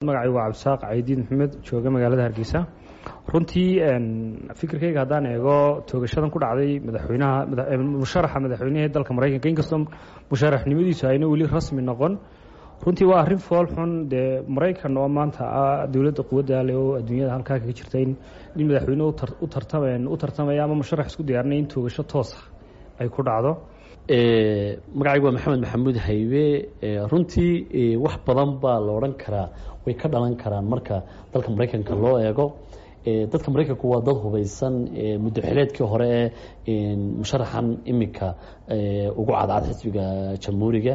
magacaygu waa cabdisaaq caydiin maxamed jooga magaalada hargeysa runtii fikirkayga haddaan eego toogashadan ku dhacday madaxweynaha musharaxa madaxweynaha dalka maraykanka inkastoo musharaxnimadiisu ayna weli rasmi noqon runtii waa arrin fool xun dee maraykan oo maanta ah dowladda quwadda leh oo adduunyada halkaa kaga jirta in in madaxweyne u tartameen u tartamaya ama musharax isku diyaarinaya in toogasho toosa ay ku dhacdo magacaygu waa maxamed maxamuud haybe runtii wax badan baa la odhan karaa way ka dhalan karaan marka dalka maraykanka loo eego dadka maraykanku waa dad hubeysan muddo xileedkii hore ee musharaxan iminka ugu cadcad xisbiga jamhuuriga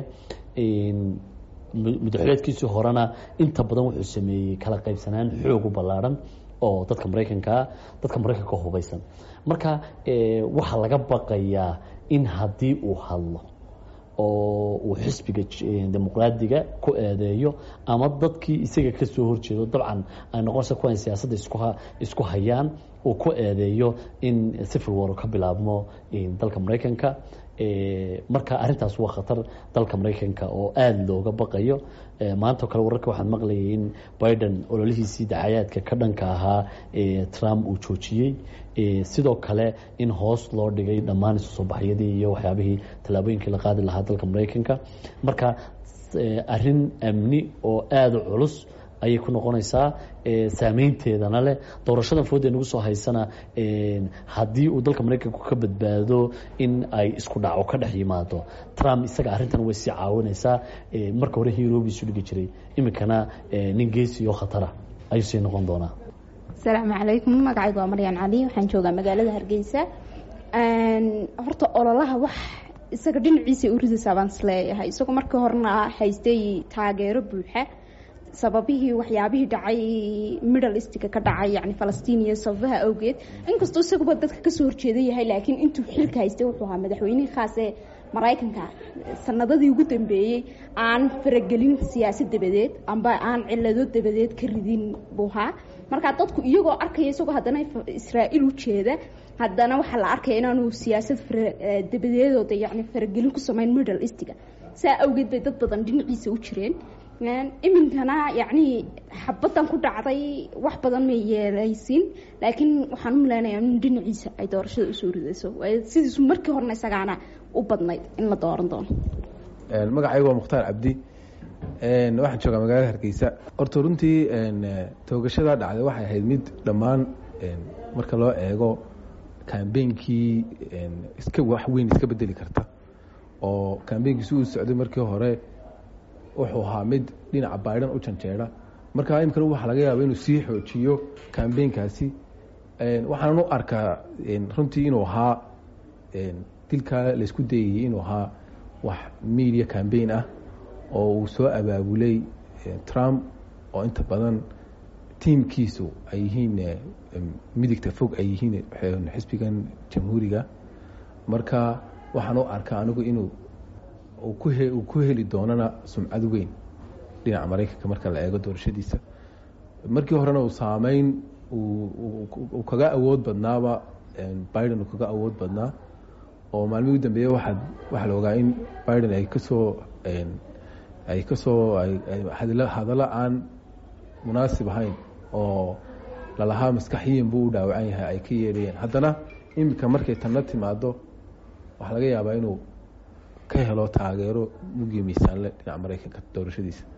muddoxileedkiisii horena inta badan wuxuu sameeyey kala qaybsanaan xoog u ballaarhan oo dadka maraykankaa dadka maraykanka hubeysan marka waxaa laga baqayaa in haddii uu hadlo oo uu xisbiga dimuqraadiga ku eedeeyo ama dadkii isaga ka soo horjeedo dabcan ay noqonaysa kuwan siyaasadda isku hayaan uu ku eedeeyo in civil war ka bilaabmo dalka maraykanka marka arintaas waa khatar dalka maraykanka oo aada looga baqayo maanta o kale wararka waxaan maqlayay in biden ololihiisii dacayaadka ka dhanka ahaa trump uu joojiyey sidoo kale in hoos loo dhigay dhammaan isu soo baxyadii iyo waxyaabihii tallaabooyinkii la qaadi lahaa dalka maraykanka marka arin amni oo aada u culus ayay ku noqonaysaa saameynteedana leh doorashadan foodee nagu soo haysana haddii uu dalka maraykanku ka badbaado in ay isku dhaco ka dhex yimaado trump isaga arrintan way sii caawinaysaa marka hore hirobiisu dhigi jiray iminkana nin geesi oo khatara ayuu sii noqon doonaa asalaamu calaykum magacaygu waa maryan cali waxaan joogaa magaalada hargeysa horta ololaha wax isaga dhinaciisa u ridaysaa baan isleeyahay isagoo markii horena haystay taageero buuxa sababihii waxyaabihii dhacay middle eastka ka dhacay yani falastiin iyo sababaha awgeed inkastoo isaguba dadka kasoo horjeeda yahay laakiin intuu xilka haystay wuxuu ahaa madaxweynihii khaas ee maraykanka sanadadii ugu dambeeyey aan faragelin siyaasad dabadeed amba aan cilado dabadeed ka ridin buu ahaa markaa dadku iyagoo arkaya isagoo haddana israa'iil u jeeda haddana waxaa la arkaya inaanu siyaasad dabadeedooda yani faragelin ku sameyn middle eastga saa awgeed bay dad badan dhinaciisa u jireen iminkana yacni xabadan ku dhacday wax badan may yeelaysin laakiin waxaan u maleynayaa in dhinaciisa ay doorashada usoo ridayso sidiisu markii horena isagaana u badnayd in la dooran doono magacaygu waa mukhtaar cabdi waxaan joogaa magaalada hargeysa horta runtii toogashada dhacday waxay ahayd mid dhammaan marka loo eego kambeynkii iska wax weyn iska bedeli karta oo kambeynkiisi uu socday markii hore wuxuu ahaa mid dhinaca baidan u janjeera marka imikana waxaa laga yaaba inuu sii xoojiyo kambeynkaasi waxaanan u arkaa runtii inuu ahaa dilkaa laysku dayayay inuu ahaa wax media cambaign ah oo uu soo abaabulay trump oo inta badan tiimkiisu ay yihiin midigta fog ay yihiin xisbigan jamhuuriga marka waxaan u arkaa anigu inuu uu ku heli doonana sumcad weyn dhinaca maraykanka marka la eego doorashadiisa markii horena uu saameyn uu kaga awood badnaaba biden uu kaga awood badnaa oo maalmihii u dambeeye waaad waxaa la ogaa in biden ay kasoo ay kasoo hadallo aan munaasib ahayn oo lalahaa maskaxiyin buu u dhaawacan yahay ay ka yeedhayeen haddana iminka markay tanna timaado waxaa laga yaabaa inuu ka helo taageero mugii miisaanle dhinaca maraykanka doorashadiisa